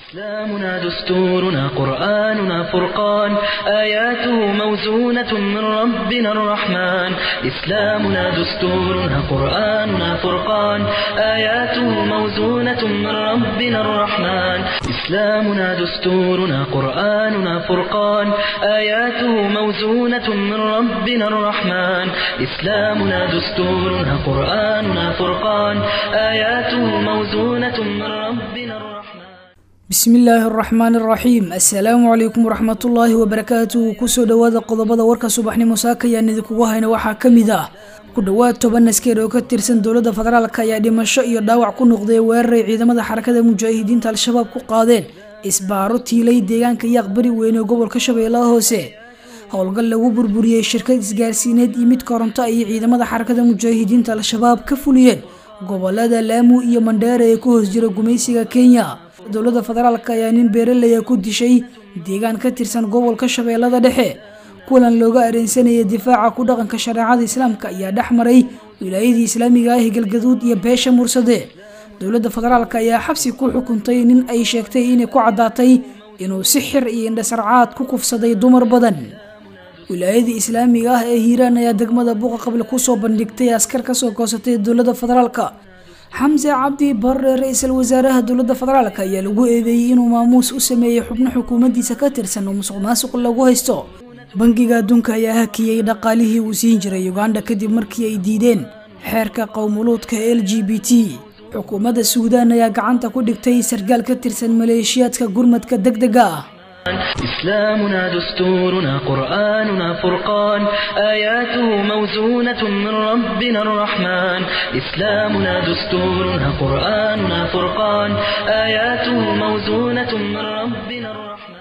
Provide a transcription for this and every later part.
إسلامنا دستورنا قرآننا فرقان آياته موزونة من ربنا الرحمن إسلامنا دستورنا قرآننا فرقان آياته موزونة من ربنا الرحمن إسلامنا دستورنا قرآننا فرقان آياته موزونة من ربنا الرحمن إسلامنا دستورنا قرآننا فرقان آياته موزونة من ربنا الرحمن bismi illaahi araxmaan araxiim assalaamu calaykum waraxmatullaahi wabarakaatuhu kusoo dhowaada qodobada warka subaxnimo saakayaan idinkugu hayna waxaa ka mid ah ku dhowaad toban askar oo ka tirsan dowladda federaalk ayaa dhimasho iyo dhaawac ku noqday weeraray ciidamada xarakada mujaahidiinta al-shabaab ku qaadeen isbaaro tiilay deegaanka yaaqbari weyne ee gobolka shabeellaha hoose howlgal lagu burburiyey shirkad isgaarsiineed iyo mid koronto ayay ciidamada xarakada mujaahidiinta al-shabaab ka fuliyeen gobolada laamu iyo mandheera ee ku hoos jira gumaysiga kenya dowladda federaalk ayaa nin beeraleya ku dishay deegaan ka tirsan gobolka shabeellada dhexe kulan looga areensanayay difaaca ku dhaqanka shareecada islaamka ayaa dhex maray wilaayadii islaamiga ah galgaduud iyo beesha mursade dowladda federaalk ayaa xabsi ku xukuntay nin ay sheegtay inay ku caddaatay inuu si xir iyo indhasarcaad ku kufsaday dumar badan wilaayadii islaamiga ah ee hiiraan ayaa degmada buuqa qable kusoo bandhigtay askar kasoo goosatay dowladda federaalk xamse cabdi barre ra-iisul wasaaraha dowladda federaalk ayaa lagu eedeeyey inuu maamuus u sameeyey xubno xukuumaddiisa ka tirsan oo musuq maasuq lagu haysto bangiga adduunka ayaa hakiyey dhaqaalihii uu siin jiray uganda kadib markii ay diideen xeerka qowmuluudka l g b t xukuumadda suudaan ayaa gacanta ku dhigtay sargaal ka tirsan maleeshiyaadka gurmadka deg dega ah إسلامنا دستورنا قرآننا فرقان آياته موزونة من ربنا الرحمن إسلامنا دستورنا قرآننا فرقان آياته موزونة من ربنا الرحمن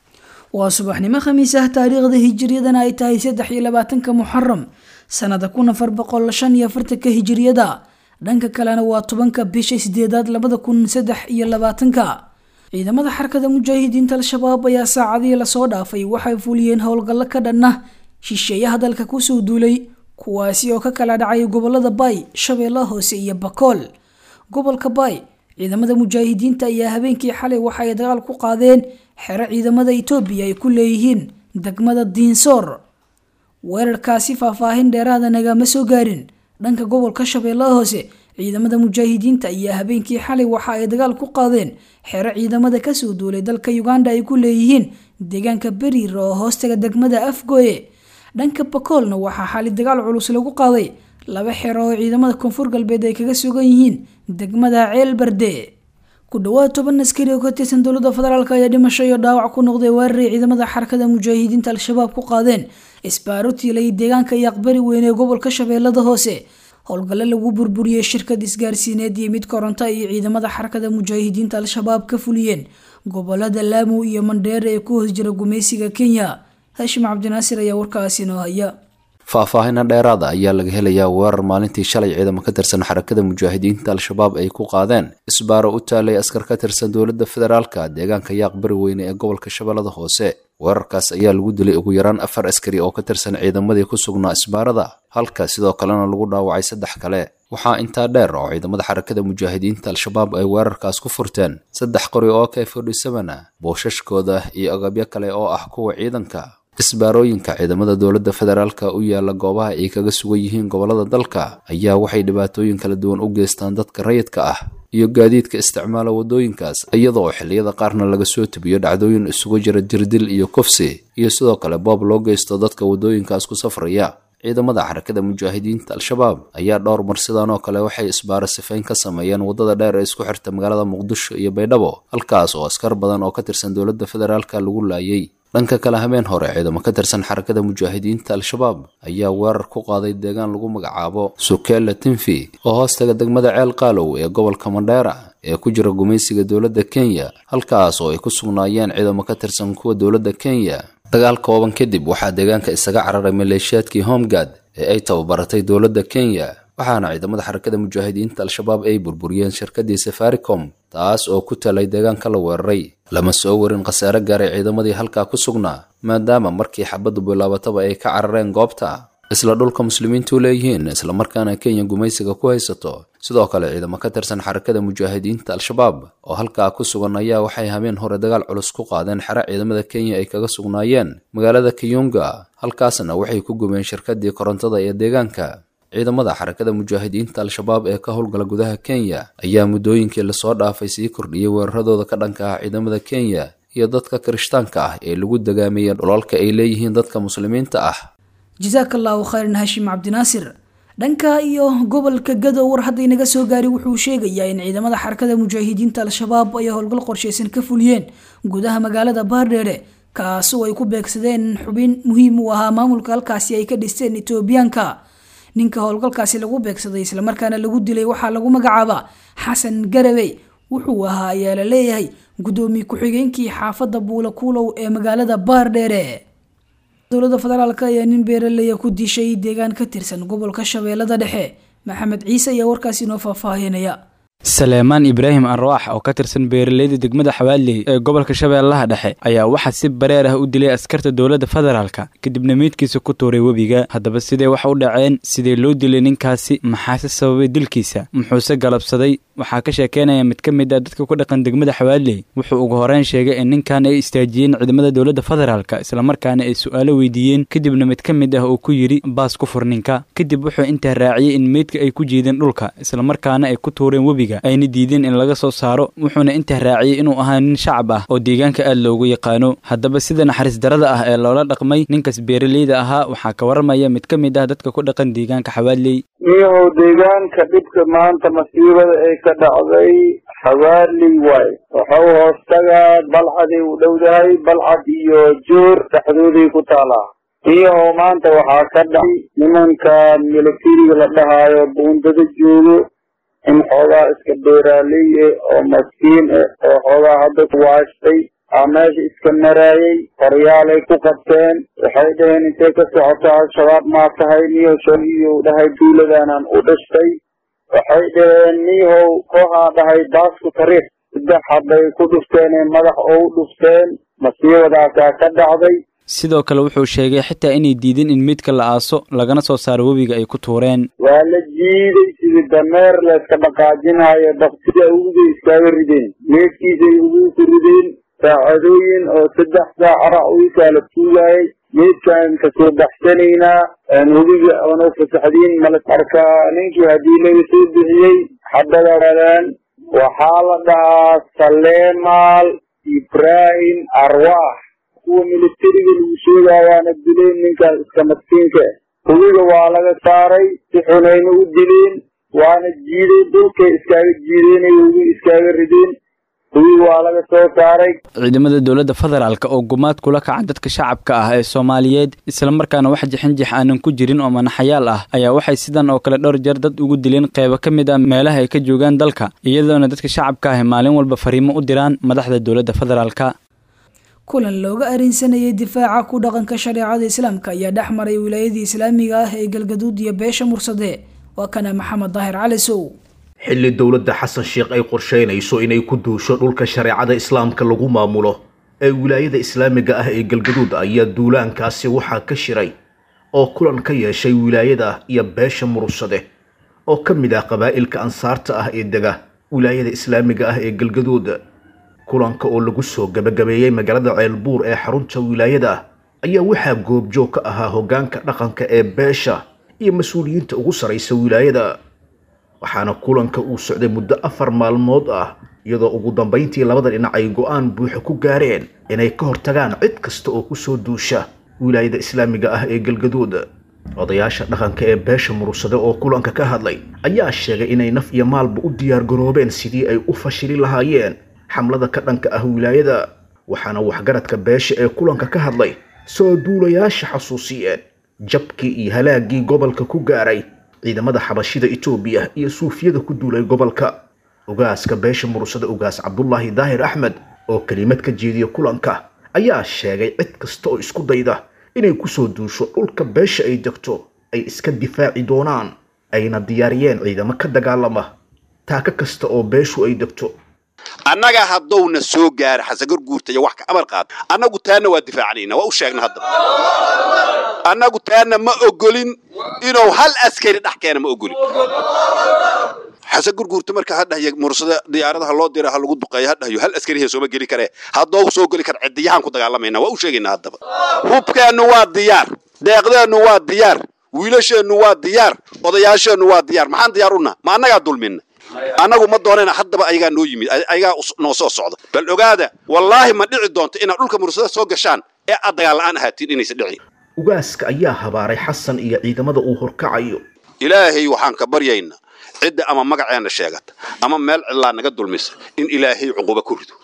waa subaxnimo khamiis ah taariikhda hijiriyadana ay tahay saddex iyo labaatanka muxaram sanada kun afar boqol shan iyo afartanka hijiriyada dhanka kalena waa tobanka bisha sideedaad labada kun saddex iyo labaatanka ciidamada xarakada mujaahidiinta al-shabaab ayaa saacadihii lasoo dhaafay waxay fuliyeen howlgallo ka dhanna shisheeyaha dalka kusoo duulay kuwaasi oo ka kala dhacay gobolada baay shabeellaha hoose iyo bakool gobolka baay ciidamada mujaahidiinta ayaa habeenkii xalay waxa ay dagaal ku qaadeen xero ciidamada itoobiya ay ku leeyihiin degmada diinsoor weerarkaasi faahfaahin dheeraada nagama soo gaarin dhanka gobolka shabeellaha hoose ciidamada mujaahidiinta ayaa habeenkii xalay waxa ay dagaal ku qaadeen xero ciidamada kasoo duulay dalka uganda ay ku leeyihiin deegaanka beriir oo hoostaga degmada afgooye dhanka bakoolna waxaa xali dagaal culus lagu qaaday laba xero oo ciidamada koonfur galbeed ay kaga sugan yihiin degmada ceelbarde ku dhowaad toban askari oo ka tirsan dowladda federaalk ayaa dhimasho iyo dhaawac ku noqday weeraray ciidamada xarakada mujaahidiinta al-shabaab ku qaadeen isbaaro tiilay deegaanka yaaqbari weyne ee gobolka shabeellada hoose howlgallo lagu burburiyey shirkad isgaarsiineed iyo mid koronto iyo ciidamada xarakada mujaahidiinta al-shabaab ka fuliyeen gobolada laamu iyo mandheere ee ku hoos jira gumaysiga kenya hashim cabdinaasir ayaa warkaasi noo haya faahfaahina dheeraada ayaa laga helayaa weerar maalintii shalay ciidamo ka tirsan xarakada mujaahidiinta al-shabaab ay ku qaadeen isbaaro u taalay askar ka tirsan dowladda federaalka deegaanka yaaq bari weyne ee gobolka shabeellada hoose weerarkaas ayaa lagu dilay ugu yaraan afar askari oo ka tirsan ciidamadii ku sugnaa isbaarada halka sidoo kalena lagu dhaawacay saddex kale waxaa intaa dheer oo ciidamada xarakada mujaahidiinta al-shabaab ay weerarkaas ku furteen saddex qori oo k fodhisabana boosashkooda iyo agabyo kale oo ah kuwa ciidanka isbaarooyinka ciidamada dowladda federaalka u yaala goobaha ay kaga sugan yihiin gobolada dalka ayaa waxay dhibaatooyin kala duwan u geystaan dadka rayidka ah iyo gaadiidka isticmaala waddooyinkaas iyadoo xilliyada qaarna laga soo tebiyo dhacdooyin isugu jira jirdil iyo kufsi iyo sidoo kale boob loo geysto dadka waddooyinkaas ku safraya ciidamada xarakada mujaahidiinta al-shabaab ayaa dhowr mar sidaan oo kale waxay isbaaro sifayn ka sameeyeen waddada dheer ee isku xirta magaalada muqdisho iyo baydhabo halkaas oo askar badan oo ka tirsan dowladda federaalka lagu laayay dhanka kale habeen hore ciidamo ka tirsan xarakada mujaahidiinta al-shabaab ayaa weerar ku qaaday deegaan lagu magacaabo sukeela tinfi oo hoostaga degmada ceel qaalow ee gobolka mandheera ee ku jira gumaysiga dowladda kenya halkaas oo ay ku sugnaayeen ciidamo ka tirsan kuwa dowladda kenya dagaal kooban kadib waxaa deegaanka isaga cararay maleeshiyaadkii homegad ee ay tababaratay dowladda kenya waxaana ciidamada xarakada mujaahidiinta al-shabaab ay burburiyeen shirkadii safaricom taas oo ku talay deegaanka la weeraray lama soo warin khasaare gaaray ciidamadii halkaa ku sugnaa maadaama markii xabaddu bilaabataba ay ka carareen goobta isla dhulka muslimiintu leeyihiin islamarkaana kenya gumaysiga ku haysato sidoo kale ciidamo ka tirsan xarakada mujaahidiinta al-shabaab oo halkaa ku sugan ayaa waxay habeen hore dagaal culus ku qaadeen xero ciidamada kenya ay kaga sugnaayeen magaalada kiyunga halkaasna waxay ku gubeen shirkadii korontada ee deegaanka ciidamada xarakada mujaahidiinta al-shabaab ee ka howlgala gudaha kenya ayaa muddooyinkii lasoo dhaafay sii kordhiyey weeraradooda ka dhanka ah ciidamada kenya iyo dadka kirishtaanka ah ee lagu dagaamaya dhulalka ay leeyihiin dadka muslimiinta ah jasaaka allahu khayran hashim cabdinaasir dhanka iyo gobolka gadow war hadda inaga soo gaari wuxuu sheegayaa in ciidamada xarakada mujaahidiinta al-shabaab ay howlgal qorsheysan ka fuliyeen gudaha magaalada baardheere kaasoo ay ku beegsadeen xubin muhiim u ahaa maamulka halkaasi ay ka dhisteen etoobiyaanka ninka howlgalkaasi lagu beegsaday islamarkaana lagu dilay waxaa lagu magacaabaa xasan garawey wuxuu ahaa ayaa la leeyahay guddoomiye ku-xigeenkii xaafadda buula kuulow ee magaalada baardheere dowladda federaalk ayaa nin beeraleya ku dishay deegaan ka tirsan gobolka shabeellada dhexe maxamed ciise ayaa warkaasi inoo faahfaahinaya saleemaan ibraahim arwaax oo ka tirsan beeraleyda degmada xawaaley ee gobolka shabeellaha dhexe ayaa waxaa si bareer ah u dilay askarta dowladda federaalka kadibna meydkiisa ku tuuray webiga haddaba sidee wax u dhaceen sidee loo dilay ninkaasi maxaase sababay dilkiisa muxuuse galabsaday waxaa ka sheekeynaya mid ka mid ah dadka ku dhaqan degmada xawaaley wuxuu ugu horeyn sheegay in ninkan ay istaajiyeen ciidamada dowladda federaalka islamarkaana ay su-aalo weydiiyeen kadibna mid ka mid ah uu ku yidhi baas ku fur ninka kadib wuxuu intaa raaciyey in meydka ay ku jiideen dhulka islamarkaana ay ku tuureen webiga ayna diideen in laga soo saaro wuxuuna intaa raaciyey inuu ahaa nin shacab ah oo deegaanka aad loogu yaqaano haddaba sida naxariis darada ah ee loola dhaqmay ninkaas beeraleyda ahaa waxaa ka waramaya mid ka mid ah dadka ku dhaqan deegaanka xawaaley niyahow deegaanka dhibka maanta masiibada ay ka dhacday xawaaley waay waxau hoostagaa balcaday u dhowdahay balcad iyo joor dhexdooday ku taalaa niyahow maanta waxaa ka dhacay nimankan militariga la dhahaayo buundada joogo in xoogaa iska beeraaley eh oo maskiin eh oo xoogaa hadda kuwaashtay aa meesha iska maraayay qoryaalay ku qabteen waxay dhaheen intay ka socoto al-shabaab maa tahay niyow shaiyow dhahay duuladaanaan u dhashtay waxay dhaheen niyahow kooxaa dhahay baasku tariikh saddex habbay ku dhufteen ee madax oo u dhufteen masiibadaasaa ka dhacday sidoo kale wuxuu sheegay xitaa inay diideen in meydka la aaso lagana soo saaro webiga ay ku tuureen waa la jiiday sidii dameer layska dhaqaajinaayo baktida uguday iskaaga rideen meydkiisay ugu ku rideen saacadooyin oo saddex saac rac wiikaa la tuugaayay meydkaan kasoo baxsanaynaa webiga oona fasaxdiin male marka ninkii haddii laga soo bixiyey xabadaadaan waxaa la dhahaa saleemaal ibraahim arwaax kuwa militariga lagu sheegaayaana dileen ninkaas iska maskiinka webiga waa laga saaray si xunayna u dileen waana jiiday dhulkay iskaaga jiideenay webi iskaaga rideen webiga waa laga soo saaray ciidamada dowladda federaalka oo gumaad kula kaca dadka shacabka ah ee soomaaliyeed islamarkaana wax jixinjix aanan ku jirin oo manaxayaal ah ayaa waxay sidan oo kale dhowr jeer dad ugu dileen qeybo ka mid ah meelaha ay ka joogaan dalka iyadoona dadka shacabka ah maalin walba fariimo u diraan madaxda dowladda federaalka kulan looga arinsanayay difaaca ku dhaqanka shareecada islaamka ayaa dhex maray wilaayadii islaamiga ah ee galgaduud iyo beesha mursade waa kana maxamed daahir cali sow xilli dowladda xasan sheekh ay qorsheynayso inay ku duusho dhulka shareecada islaamka lagu maamulo ee wilaayada islaamiga ah ee galgaduud ayaa duulaankaasi waxaa ka shiray oo kulan ka yeeshay wilaayada iyo beesha mursade oo ka mid ah qabaa'ilka ansaarta ah ee dega wilaayada islaamiga ah ee galgaduud kulanka oo lagu soo gabagabeeyey magaalada ceelbuur ee xarunta wilaayada ayaa waxaa goobjoog ka ahaa hoggaanka dhaqanka ee beesha iyo mas-uuliyiinta ugu saraysa wilaayada waxaana kulanka uu socday muddo afar maalmood ah iyadoo ugu dambayntii labada dhinac ay go-aan buuxa ku gaareen inay ka hortagaan cid kasta oo kusoo duusha wilaayada islaamiga ah ee galgaduud odayaasha dhaqanka ee beesha murursade oo kulanka ka hadlay ayaa sheegay inay naf iyo maalba u diyaargaroobeen sidii ay u fashili lahaayeen xamlada ka dhanka ah wilaayada waxaana waxgaradka beesha ee kulanka ka hadlay soo duulayaasha xasuusiyeen jabkii iyo halaagii gobolka ku gaaray ciidamada xabashida etoobiya iyo suufiyada ku duulay gobolka ogaaska beesha murursada ogaas cabdulaahi daahir axmed oo kelimad ka jeediya kulanka ayaa sheegay cid kasta oo isku dayda inay kusoo duusho dhulka beesha ay degto ay iska difaaci doonaan ayna diyaariyeen ciidamo ka dagaalama taaka kasta oo beeshu ay degto annaga haddowna soo gaara xasagurguurta iyo wax ka amar qaado annagu taana waa difaacanayna waa u sheegna haddaba annagu taana ma ogolin inuu hal askari dhex keena ma ogolin xasan gurguurta marka hadhahya mursada diyaaradaha loo dira ha lagu duqeeyo hadhahyo hal askarihe sooma geli karee haddoo soo geli kara cidiyahaan ku dagaalamayna waa u sheegaynaa haddaba hubkeennu waa diyaar deeqdeennu waa diyaar wiilasheennu waa diyaar odayaasheennu waa diyaar maxaan diyaar u naha ma annagaa dulminna annagu ma doonayna haddaba ayagaa noo yimid ayagaa noo soo socda bal ogaada wallaahi ma dhici doonto inaad dhulka mursada soo gashaan ee aad dagaal la'aan ahaatiin inaysa dhicin ugaaska ayaa habaaray xasan iyo ciidamada uu horkacayo ilaahay waxaan ka baryaynaa cidda ama magaceena sheegata ama meel cidlaa naga dulmisa in ilaahay cuquba ku rido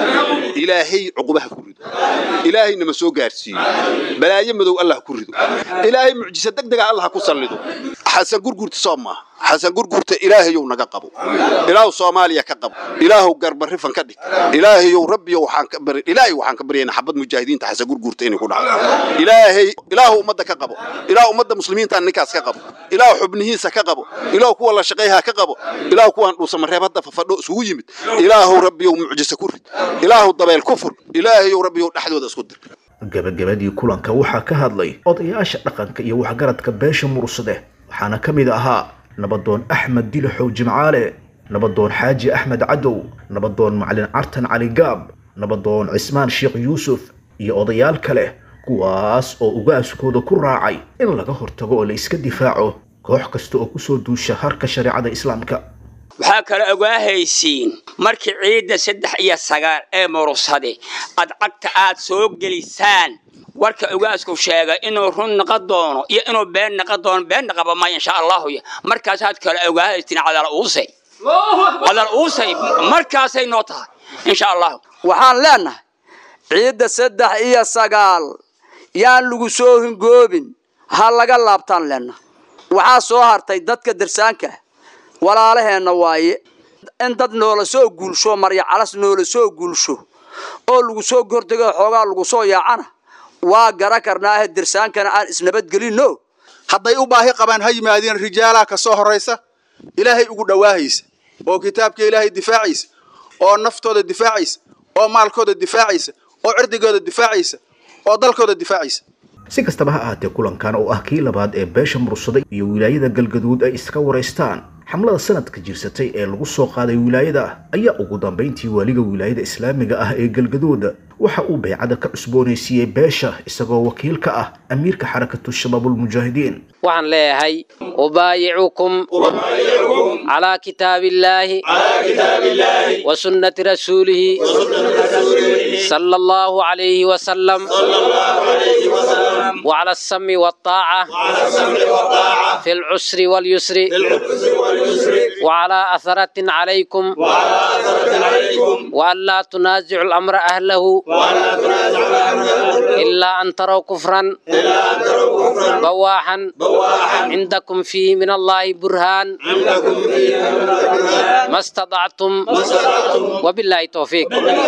ilaahay cuqubaha ku rido ilaahay nama soo gaarsiiyo balaayo madow allah ku rido ilaahay mucjisa degdega allah ku sallido xasan gurgurta soo maaha xasan gurgurta ilaahayow naga qabo ilaahu soomaaliya ka qabo ilaahu garbarifan ka dhig ilaahayow rabbiyo waxaan ka bari ilaahay waxaan ka baryaynaa xabad mujaahidiinta xasan gurgurta inay ku dhacdo ilaahay ilaahu ummadda ka qabo ilaahu ummadda muslimiinta ninkaas ka qabo ilaahu xubnihiisa ka qabo ilaahu kuwa la shaqeeyaha ka qabo ilaahu kuwaan dhuusamareeb hadda fafadho isugu yimid ilaahu rabbiyow mucjisa ku rid ilaahu dabeel ku fur ilaahayow rabbiyow dhexdooda isku dir gabagabadii kulanka waxaa ka hadlay odayaasha dhaqanka iyo waxgaradka beesha mursade waxaana ka mid ahaa nabadoon axmed dilaxow jimcaale nabadoon xaaji axmed cadow nabadoon macalin cartan cali gaab nabadoon cismaan sheekh yuusuf iyo odayaal kale kuwaas oo ugaaskooda ku raacay in laga hortago oo la iska difaaco koox kasta oo kusoo duusha harka shareecada islaamka waxaa kale ogaahaysiin markii ciidda saddex iyo sagaal ee murursade ad cagta aad soo gelisaan warka ogaasku sheegay inuu run naqa doono iyo inuu been naqa doono been naqaba maya insha allahu markaasaad kale ogaahaysiin cadal uusay cadal uusay markaasay noo tahay insha allahu waxaan leenahay ciidda saddex iyo sagaal yaan lagu soo hingoobin ha laga laabtaan leenahay waxaa soo hartay dadka darsaanka walaalaheenna waaye in dad noola soo guulsho marya calas noola soo guulsho oo lagu soo gortego xoogaa lagu soo yaacana waa gara karnaahe dirsaankana aan isnabadgelinno hadday u baahi qabaan ha yimaadeen rijaalaha ka soo horraysa ilaahay ugu dhowaahaysa oo kitaabka ilaahay difaacaysa oo naftooda difaacaysa oo maalkooda difaacaysa oo cirdigooda difaacaysa oo dalkooda difaacaysa si kastaba ha ahaatee kulankan oo ah kii labaad ee beesha mursada iyo wilaayada galgaduud ay iska waraystaan xamlada sanadka jirsatay ee lagu soo qaaday wilaayada ayaa ugu dambayntii waaliga wilaayada islaamiga ah ee galgaduud waxa uu baycada ka cusboonaysiiyey beesha isagoo wakiil ka ah amiirka xarakatu shabaabulmujaahidiin waxaan leeyahay ubaayicukum calaa kitaabiillaahi wa sunnati rasuulihi sala allahu calayhi wasalam وعلى السم والطاعة في العسر واليسر وعلى أثرة عليكم وأن لا تنازعوا الأمر أهله إلا أن تروا كفرا بواحا عندكم فيه من الله برهان ما استطعتم وبالله توفيق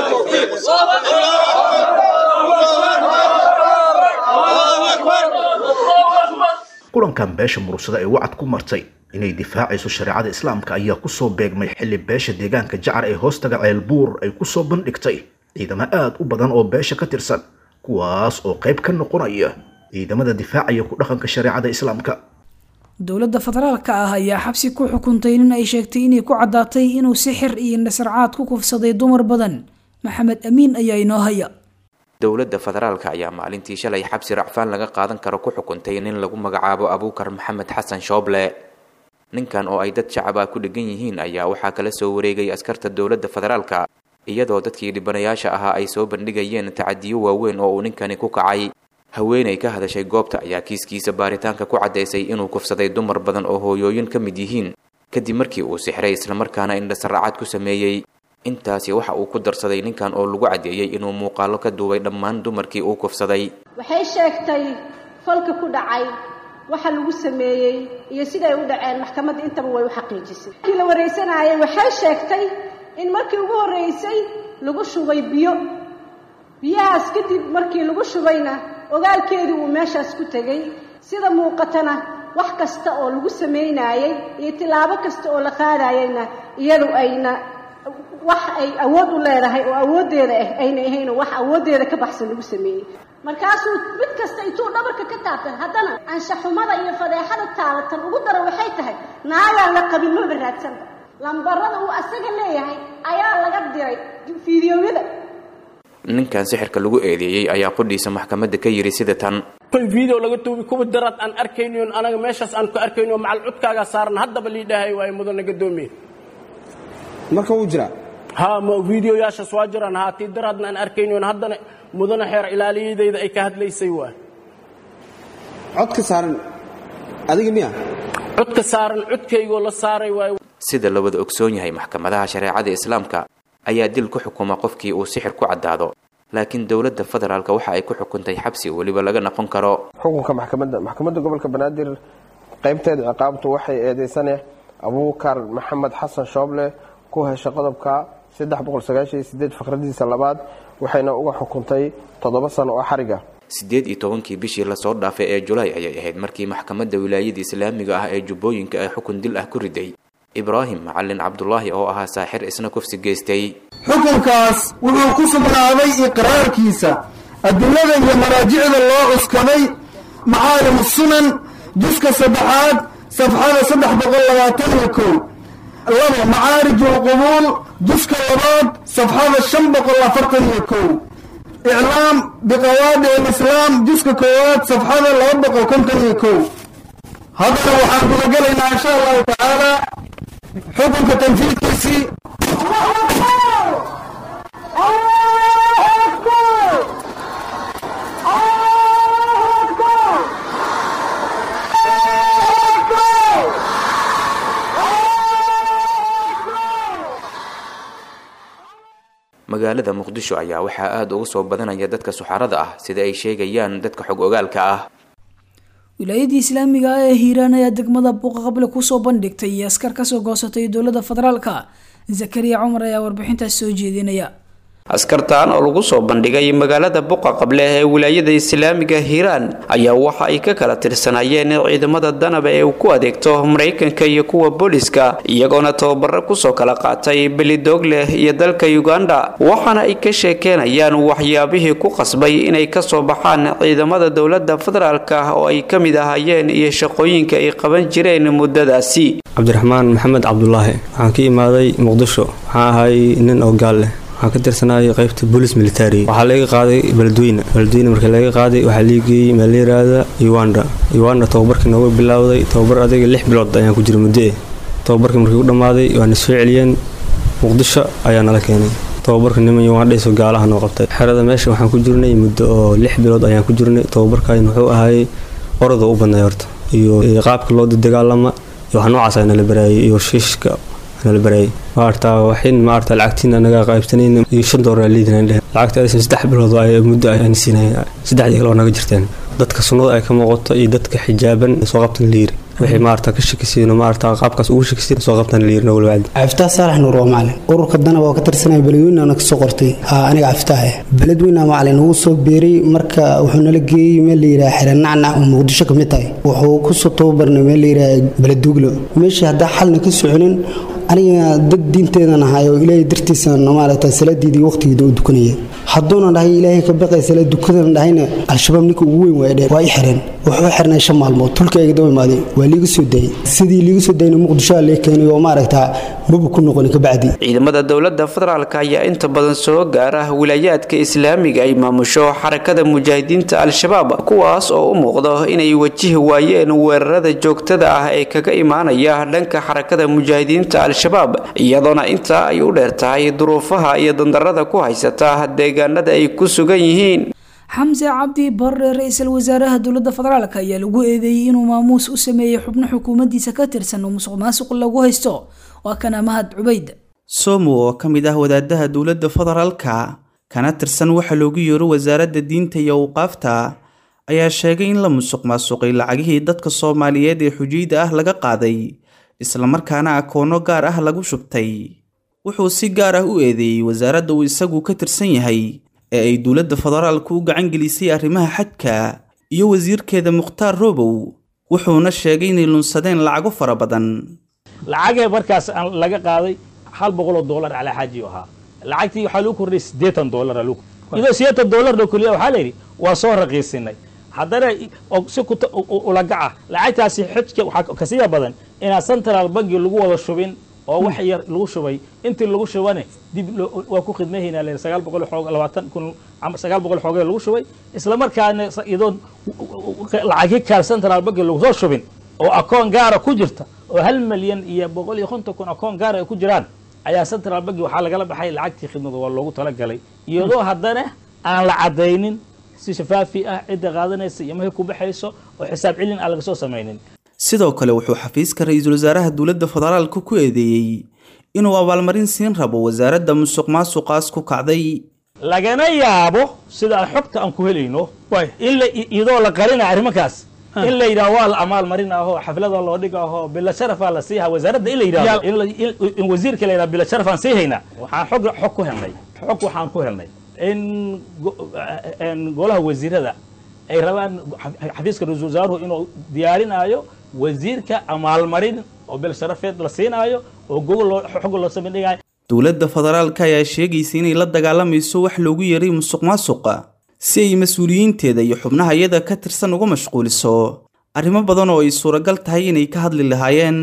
kulankan beesha mursada ee wacad ku martay inay difaacayso shareecada islaamka ayaa kusoo beegmay xilli beesha deegaanka jacar ee hoostaga ceelbuur ay kusoo bandhigtay ciidamo aad u badan oo beesha ka tirsan kuwaas oo qayb ka noqonaya ciidamada difaacaya ku dhaqanka shareecada islaamka dowladda federaalka ah ayaa xabsi ku xukuntay nin ay sheegtay inay ku caddaatay inuu sixir iyo nasarcaad ku kufsaday dumar badan maxamed amiin ayaa inoo haya dowladda federaalka ayaa maalintii shalay xabsi racfaan laga qaadan karo ku xukuntay nin lagu magacaabo abuukar maxamed xasan shooble ninkan oo ay dad shacaba ku dhegan yihiin ayaa waxaa kala soo wareegay askarta dowladda federaalka iyadoo dadkii dhibanayaasha ahaa ay soo bandhigayeen tacadiyo waaweyn oo uu ninkani ku kacay haweenay ka hadashay goobta ayaa kiiskiisa baaritaanka ku caddaysay inuu kufsaday dumar badan oo hooyooyin ka mid yihiin kadib markii uu sixray islamarkaana indhasaracad ku sameeyey intaasi waxa uu ku darsaday ninkan oo lagu caddeeyey inuu muuqaalo ka duubay dhammaan dumarkii uu kufsaday waxay sheegtay falka ku dhacay waxa lagu sameeyey iyo siday u dhaceen maxkamadda intaba way u xaqiijisay markii la waraysanayay waxay sheegtay in markii ugu horreysay lagu shubay biyo biyahaas kadib markii lagu shubayna ogaalkeedii uu meeshaas ku tegey sida muuqatana wax kasta oo lagu samaynaayey iyo tillaabo kasta oo la qaadayeyna iyadu ayna wax ay awood u leedahay oo awooddeeda ah ayna ahayn oo wax awooddeeda ka baxsan lagu sameeyey markaasuu mid kasta intuu dhabarka ka taabtay haddana anshaxumada iyo fadeexada taalatan ugu dara waxay tahay naagaan la qabin maba raadsanba lambarada uu asaga leeyahay ayaa laga diray fiidiyowyada ninkan sixirka lagu eedeeyey ayaa qudhiisa maxkamadda ka yidhi sida tan video laga tuubi kuwa daraad aan arkaynion anaga meeshaas aan ku arkayno macal cudkaaga saaran haddaba liidhaahay waaye mudana gadoomiye marka wuu jiraa ha ma videoyaashaas waa jiraan haa tii daraadna aan arkaynion haddana mudana xeer ilaaliyadayda ay ka hadlaysay waay codka saaran adiga miya codka saaran codkaygoo la saaray waay sida la wada ogsoon yahay maxkamadaha shareecada islaamka ayaa dil ku xukuma qofkii uu sixir ku caddaado laakiin dowladda federaalk waxa ay ku xukuntay xabsi weliba laga noqon karo xukunka maxkamadda maxkamadda gobolka banaadir qaybteeda ciqaabtu waxay eedeysane abuukar maxamed xasan shooble ku hesha qodobka faqradiisa labaad waxayna uga xukuntay toddoba sano oo xariga siddeed iyo tobankii bishii lasoo dhaafay ee julaay ayay ahayd markii maxkamadda wilaayada islaamiga ah ee jubbooyinka ay xukun dil ah ku riday ibraahim macalin cabdulaahi oo ahaa saaxir isna kufsi geystay xukunkaas wuxuu ku sugnaaday iqraarkiisa adilada iyo maraajicda loo cuskaday macaalim sunan juska saddexaad safxada saddex boqol labaatan iyo kow laba macaarij ulqubuul juska labaad safxada shan boqol afartan iyo kow iclaam biqawaadi alislaam juska koowaad safxada laba boqol konton iyo kow haddana waxaan gudagelaynaa insha allahu tacaala xukunka tanfiidkiisii magaalada muqdisho ayaa waxaa aada uga soo badanaya dadka suxarada ah sida ay sheegayaan dadka xog ogaalka ah wilaayadii islaamiga ah ee hiiraan ayaa degmada buuqa qable kusoo bandhigtay iyo askar kasoo goosatay dowladda federaalka zakariya cumar ayaa warbixintaas soo jeedinaya askartaan oo lagu soo bandhigay magaalada buqa qable ee wilaayada islaamiga hiiraan ayaa waxa ay ka kala tirsanayeen ciidamada danaba ee uu ku adeegto maraykanka iyo kuwa booliska iyagoona tababaro kusoo kala qaatay belidoogleh iyo dalka uganda waxaana ay ka sheekeenayaan waxyaabihii ku qasbay inay kasoo baxaan ciidamada dowlada federaalka oo ay ka mid ahaayeen iyo shaqooyinka ay qaban jireen muddadaasi cabdiraxmaan maxamed cabdulaahi waxaan ka imaaday muqdisho waxaan ahay nin oo gaal leh waxaan ka tirsanayay qaybta boolis military waxaa laga qaaday beledweyne beledweyne markii laga qaaday waxaa liigeeyey meel la yiraahda uganda uganda tababarkii nooga bilowday tababar adiga lix bilood ayaan ku jira muddo eh tababarkii markii u dhammaaday waana soo celiyeen muqdisho ayaa nala keenay tababarka niman ugandhayso gaalaha noo qabtay xerada meesha waxaan ku jirnay muddo oo lix bilood ayaan ku jirnay tababarkan wuxuu ahaayey orada u badnay horta iyo qaabka loo dagaalama iyo wax noocaas ay nala baraayay iyo shiishka nala baraayay maarta waxin maarta lacagtiina naga qaybsanayna iyo shan doolar liidina dheh lacagta aysan saddex bilood ay muddo ayaan siinay saddexdii kale oo naga jirteen dadka sunnada ay ka muuqato iyo dadka xijaaban soo qabtan liiri wixii maarta ka shakisiin maarta qaabkaas ugu shakisiin soo qabtan liiri nowal wacdi caftaa saalax nuur waa macalin ururka danaba oo ka tirsanaya beledweyneana kasoo qortay haa aniga caftaa ah beledweyna macalin ugu soo beeray marka wuxuu nala geeyey meel la yidhaha xere nacnac oo muqdisho ka mid tahay wuxuu kusoo tababarnay meel la yidhaha beleduglo meeshii haddaa xalna ka soconin aniga dad diinteedan ahay oo ilaahay dartiisa maaragta salaadiidii waqtigeeda u dukanaya hadduuna dhahay ilaahay ka baqay salaad dukadana dhahayna al-shabaab ninka ugu weyn waa dheen waa i xireen wuxuu xirnay shan maalmood tulkayga daba imaaday waa liiga soo daayay sidii liiga soo daayna muqdisho lee keenay oo maaragta maba ku noqon kabacdi ciidamada dowlada federaalk ayaa inta badan soo gaara wilaayaadka islaamiga ay maamusho xarakada mujaahidiinta al-shabaab kuwaas oo u muuqdo inay wajihi waayeen weerarada joogtada ah ee kaga imaanaya dhanka xarakada mujaahidiinta al-shabaab iyadoona intaa ay u dheer tahay duruufaha iyo dandarada ku haysata deegaanada ay ku sugan yihiin xamse cabdi barre ra-iisul wasaaraha dowladda federaalk ayaa lagu eedeeyey inuu maamuus u sameeyey xubno xukuumaddiisa ka tirsan oo musuq maasuq lagu haysto waa kana mahad cubayd somo oo ka mid ah wadaadaha dowladda federaalka kana tirsan waxa loogu yeero wasaaradda diinta iyo awqaafta ayaa sheegay in la musuq maasuqay lacagihii dadka soomaaliyeed ee xujiyda ah laga qaaday islamarkaana akoono gaar ah lagu shubtay wuxuu si gaar ah u eedeeyey wasaaradda uu isagu ka tirsan yahay ee ay dowladda federaalku u gacan gelisay arrimaha xajka iyo wasiirkeeda mukhtaar robow wuxuuna sheegay inay lunsadeen lacago fara badan lacagee markaas laga qaaday hal boqol oo dollar calaa xaaji ahaa lacagtii waxaa lagu kordhiyay siddeetan dollar lagu iyadoo siddeetan dollarna keliya waxaa la yidhi waa soo raqiisinay haddana si ulagaca lacagtaasi xijka waxaa kasiya badan inaan central banki lagu wada shubin oo wax yar lagu shubay intii lagu shubane dib waa ku khidmahaynaa len sagaal boqol xoog labaatan kun sagaal boqol xoogee lagu shubay isla markaana iyadoon lacagi kaal central banki lagu soo shubin oo akoon gaara ku jirta oo hal milyan iyo boqol iyo konton kun akoon gaara ay ku jiraan ayaa central banki waxaa lagala baxay lacagtii khidmada waa loogu talagalay iyadoo haddana aan la caddaynin si shafaafi ah cidda qaadanaysa iyo markay ku baxayso oo xisaab celin aan laga soo samaynin sidoo kale wuxuu xafiiska ra-iisul wasaaraha dowladda federaalka ku eedeeyey inuu abaalmarin siin rabo wasaaradda musuq maasuqaas ku kacday lagana yaabo sida aan xogta aan ku helayno in iyadoo la qarina arrimankaas in la yidhaho waa la amaal marin aho xaflada loo dhig aho bila sharafaa la siiha wasaaradda in la yidhahdo in wasiirka la yidhahdo bila sharafaan sii haynaa waxaan xog xog ku helnay xog waxaan ku helnay in golaha wasiirada ay rabaan xafiiska ra-isul wasaaruhu inuu diyaarinaayo wasiirka amaalmarin oo bil sharafeed la siinaayo oo gogol xog loo samindhigayo dowladda federaalka ayaa sheegaysa inay la dagaalamayso wax loogu yeeray musuq maasuqa si ay mas-uuliyiinteeda iyo xubnaha iyada ka tirsan uga mashquuliso arrimo badan oo ay suuragal tahay inay ka hadli lahaayeen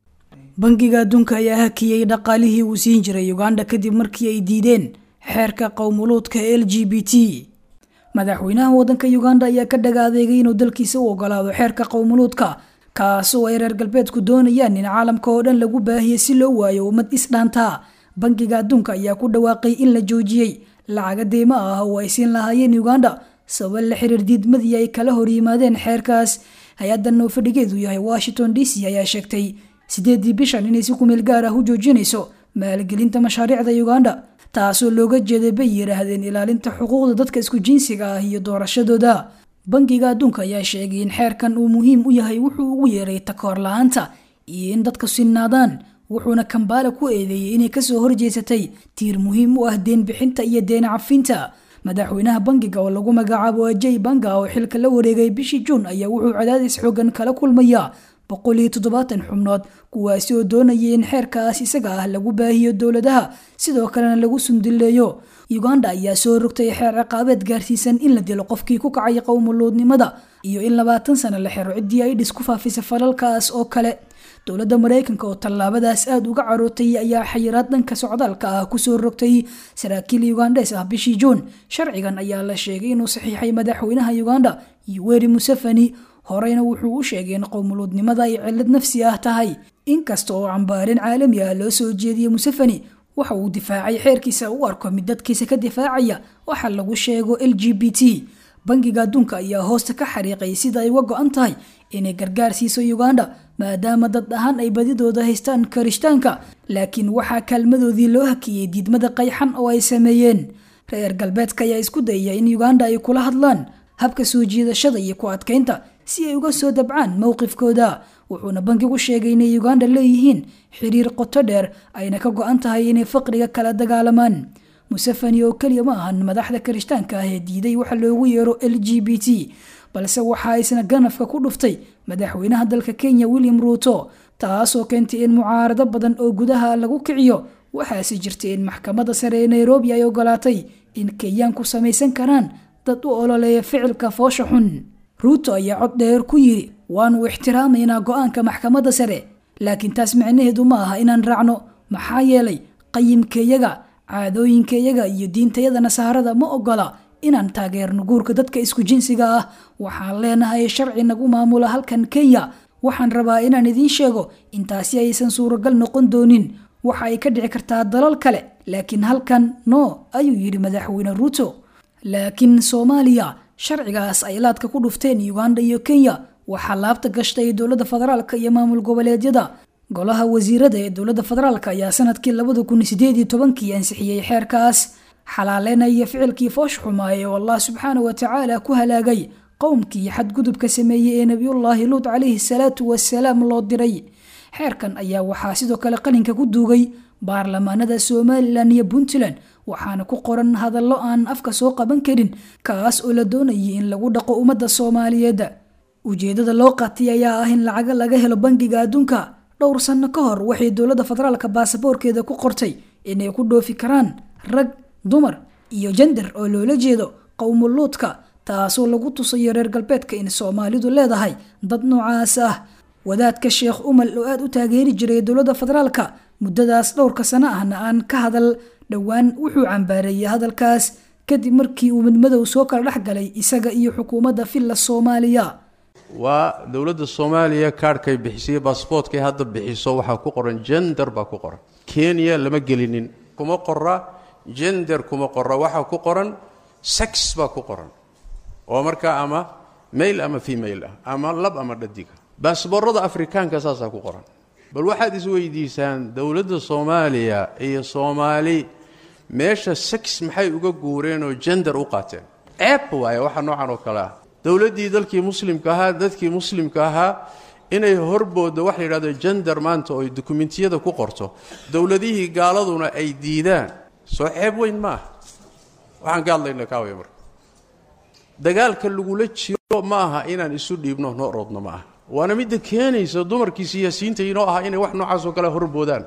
bangiga adduunka ayaa hakiyey dhaqaalihii uu siin jiray uganda kadib markii ay diideen xeerka qowmuluudka l g b t madaxweynaha waddanka uganda ayaa ka dhaga adeegay inuu dalkiisa u ogolaado xeerka qowmuluudka kaasoo ay reer galbeedku doonayaan in caalamka oo dhan lagu baahiyo si loo waayo ummad isdhaantaa bangiga adduunka ayaa ku dhawaaqay in la joojiyey lacaga deymo ah oo ay siin lahaayeen uganda sabab la xiriir diidmadii ay kala hor yimaadeen xeerkaas hay-addan oo fadhigeedu yahay washington d c ayaa sheegtay sideedii bishan inay si kumeel gaar ah u joojinayso maalgelinta mashaariicda uganda taasoo looga jeeday bay yidhaahdeen ilaalinta xuquuqda dadka isku jinsiga ah iyo doorashadooda bangiga adduunka ayaa sheegay in xeerkan uu muhiim u yahay wuxuu ugu yeeray takoor la-aanta iyo in dadka sinnaadaan wuxuuna kambaala ku eedeeyey inay kasoo horjeesatay tiir muhiim u ah deen bixinta iyo deen cafinta madaxweynaha bangiga oo lagu magacaabo ajay banga oo xilka la wareegay bishii juun ayaa wuxuu cadaadis xoogan kala kulmaya boqol iyo toddobaatan xubnood kuwaasi oo doonaya in xeerkaas isaga ah lagu baahiyo dowladaha sidoo kalena lagu sundileeyo uganda ayaa soo rogtay xeer ciqaabeed gaarsiisan in la dilo qofkii ku kacay qowmuluudnimada iyo in labaatan sano la xiro ciddii ay dhis ku faafisa falalkaas oo kale dowladda maraykanka oo tallaabadaas aada uga carootay ayaa xayiraad dhanka socdaalka ah kusoo rogtay saraakiil ugandes ah bishii juun sharcigan ayaa la sheegay inuu saxiixay madaxweynaha uganda yoweri museveni horeyna wuxuu u sheegay in qowmuluudnimada ay cillad nafsi ah tahay inkasta oo cambaarin caalami ah loo soo jeediyey museveni waxa uu difaacay xeerkiisa u arko mid dadkiisa ka difaacaya waxa lagu sheego l g b t bangiga adduunka ayaa hoosta ka xariiqay sida ay uga go-an tahay inay gargaar siiso uganda maadaama dad ahaan ay badidooda haystaan karishtaanka laakiin waxaa kaalmadoodii loo hakiyey diidmada qayxan oo ay sameeyeen reer galbeedka ayaa isku dayaya in uganda ay kula hadlaan habka soo jiidashada iyo ku adkaynta si ay uga soo dabcaan mowqifkooda wuxuuna bankigu sheegay inay uganda leeyihiin xiriir qoto dheer ayna ka go-an tahay inay faqriga kala dagaalamaan museveni oo keliya ma ahan madaxda kirishtaanka ah ee diiday waxa loogu yeero l g b t balse waxa isna ganafka ku dhuftay madaxweynaha dalka kenya william ruuto taasoo keentay in mucaarado badan oo gudaha lagu kiciyo waxaase jirtay in maxkamadda sare ee nairobi ay ogolaatay in kenyaanku samaysan karaan dad u ololeeya ficilka foosha xun ruuto ayaa cod dheer ku yidhi waanu ixtiraamaynaa go-aanka maxkamadda sare laakiin taas micnaheedu ma aha inaan raacno maxaa yeelay qayimkayaga caadooyinkayaga iyo diintayada nasaarada ma ogola inaan taageerno guurka dadka isku jinsiga ah waxaan leenahay sharci nagu maamula halkan kenya waxaan rabaa inaan idiin sheego intaasi aysan suuragal noqon doonin waxa ay ka dhici kartaa dalal kale laakiin halkan no ayuu yidhi madaxweyne ruuto laakiin soomaaliya sharcigaas ay laadka ku dhufteen uganda iyo kenya waxaa laabta gashtay dowladda federaalka iyo maamul goboleedyada golaha wasiirada ee dowladda federaalk ayaa sanadkii labada kun sideed iyo tobankii ansixiyey xeerkaas xalaaleynaya ficilkii foosh xumaaye oo allah subxaana wa tacaala ku halaagay qowmkii xadgudubka sameeyey ee nebiyullaahi luut calayhi salaatu wasalaam loo diray xeerkan ayaa waxaa sidoo kale qalinka ku duugay baarlamaanada somalilan iyo puntland waxaana ku qoran hadallo aan afka soo qaban karin kaas oo la doonayay in lagu dhaqo ummadda soomaaliyeed ujeedada loo qaatay ayaa ah in lacaga laga helo bangiga adduunka dhowr sanno ka hor waxay dowladda federaalka baasaboorkeeda ku qortay inay ku dhoofi karaan rag dumar iyo jender oo loola jeedo qowmuluudka taasoo lagu tusayo reer galbeedka in soomaalidu leedahay dad noocaas ah wadaadka sheekh umal oo aada u taageeri jiray dowladda federaalka muddadaas dhowrka sano ahna aan ka hadal dhowaan wuxuu cambaareeyey hadalkaas kadib markii uu midmadow soo kala dhex galay isaga iyo xukuumadda villa soomaaliya waa dowladda soomaaliya kaarhkay bixisay baasboortkay hadda bixiso waxaa ku qoran jender baa ku qoran kenya lama gelinin kuma qora jender kuma qora waxaa ku qoran sex baa ku qoran oo markaa ama mail ama female ah ama lab ama dhadiga baasboorada afrikaanka saasaa ku qoran bal waxaad isweydiisaan dowladda soomaaliya iyo soomaali meesha sex maxay uga guureen oo jender u qaateen ceeb waaye waxa noocan oo kale ah dowladdii dalkii muslimka ahaa dadkii muslimka ahaa inay horbooda waxa la yidhahdo jender maanta oo ay dukumentiyada ku qorto dowladihii gaaladuna ay diidaan soo ceeb weyn ma aha waxaan ka hadlayna kaawaya marka dagaalka lagula jiro ma aha inaan isu dhiibno noo roodno ma aha waana midda keenaysa dumarkii siyaasiyiinta inoo aha inay wax noocaasoo kale horboodaan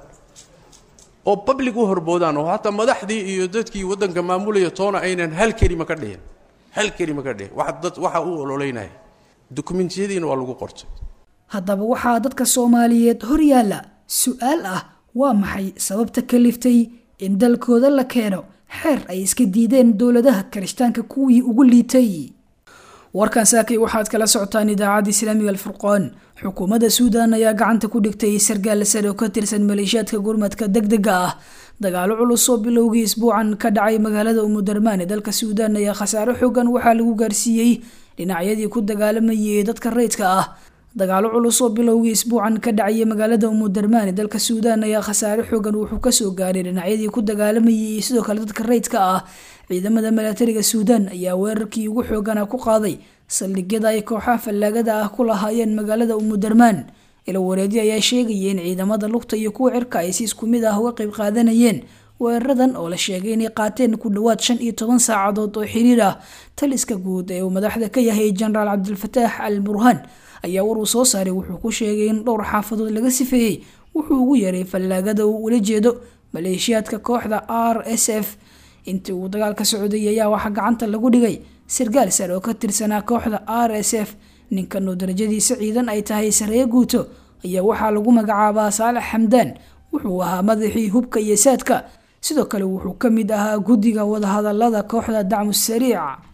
oo public u horboodaan oo hataa madaxdii iyo dadkii waddanka maamulaya toona aynan hal kelima ka dhihin hal kelima ka dhihin wax dad waxa uu ololeynaya dukumentiyadiina waa lagu qortay haddaba waxaa dadka soomaaliyeed hor yaalla su-aal ah waa maxay sababta kaliftay in dalkooda la keeno xeer ay iska diideen dowladaha kirishtaanka kuwii ugu liitay warkan saakay waxaad kala socotaan idaacadda islaamiga alfurqaan xukuumadda suudan ayaa gacanta ku dhigtay sargaal sare oo ka tirsan maleeshiyaadka gurmadka degdega ah dagaalo culus oo bilowgii isbuucan ka dhacay magaalada umudarmaan ee dalka suudan ayaa khasaaro xoogan waxaa lagu gaarsiiyey dhinacyadii ku dagaalamayay dadka rayidka ah dagaalo culus oo bilowgii isbuucan ka dhacaya magaalada umudarmaan ee dalka suudan ayaa khasaare xoogan wuxuu kasoo gaaray dhinacyadii ku dagaalamayay iyo sidoo kale dadka rayidka ah ciidamada milatariga suudan ayaa weerarkii ugu xoogana ku qaaday saldhigyada ay kooxaha fallaagada ah ku lahaayeen magaalada umudarmaan ilo wareedi ayaa sheegaya in ciidamada lugta iyo kuwa cirka ay si isku mid ah uga qayb qaadanayeen weeraradan oo la sheegay inay qaateen ku dhowaad shan iyo toban saacadood oo xiriir ah taliska guud ee uu madaxda ka yahay jenaraal cabdilfataax al burhaan ayaa war uu soo saaray wuxuu ku sheegay in dhowr xaafadood laga sifeeyey wuxuu ugu yaray fallaagada uu ula jeedo maleeshiyaadka kooxda r s f intii uu dagaalka socday ayaa waxaa gacanta lagu dhigay sargaal sare oo ka tirsanaa kooxda r s f ninkan oo darajadiisa ciidan ay tahay sareeye guuto ayaa waxaa lagu magacaabaa saalax xamdaan wuxuu ahaa madaxii hubka iyo saadka sidoo kale wuxuu ka mid ahaa guddiga wadahadalada kooxda dacmu sariic